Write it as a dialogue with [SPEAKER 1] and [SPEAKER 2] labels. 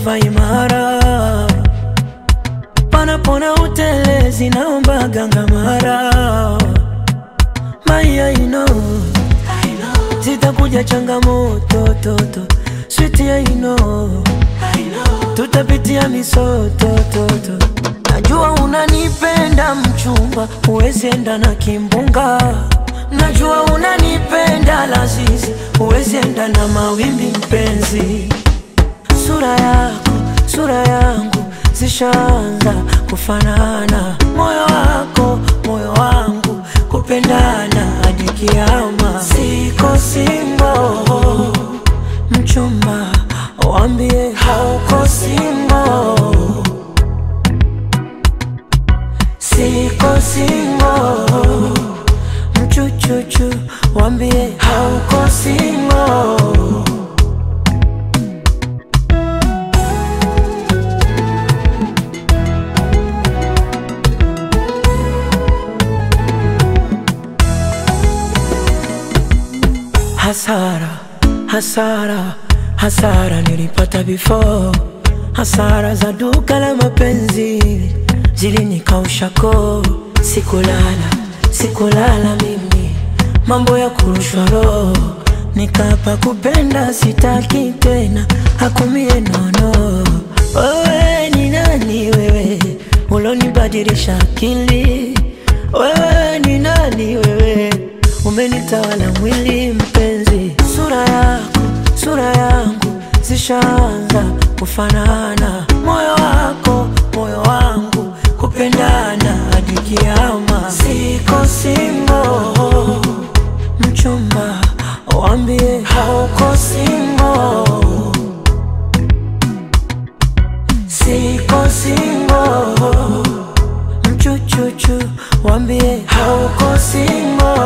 [SPEAKER 1] dereva imara, panapona utelezi, naomba ganga mara. Maya, you know, zitakuja changamoto toto, sweetie, I know, tutapitia misoto toto. Najua unanipenda mchumba, huwezi enda na kimbunga. Najua unanipenda lazizi, huwezi enda na mawimbi mpenzi. Sura yako, sura yangu zishaanza kufanana, moyo wako, moyo wangu kupendana hadi kiama. Siko single, mchumba, waambie hauko single. Siko single, mchuchuchu, waambie hauko single. Hasara, hasara, hasara nilipata before. Hasara za duka la mapenzi zilinikausha koo. Sikulala, sikulala mimi, mambo ya kurushwa roho. Nikapa kupenda sitaki tena, hakumie nono. Wewe ni nani wewe, ulonibadilisha akili? Wewe ni nani wewe, umenitawala mwili mpenzi. Sura yako, sura yangu zishaanza kufanana, moyo wako, moyo wangu kupendana hadi kiama. Siko single, mchumba, waambie hauko single. Siko single, mchuchuchu, waambie hauko single.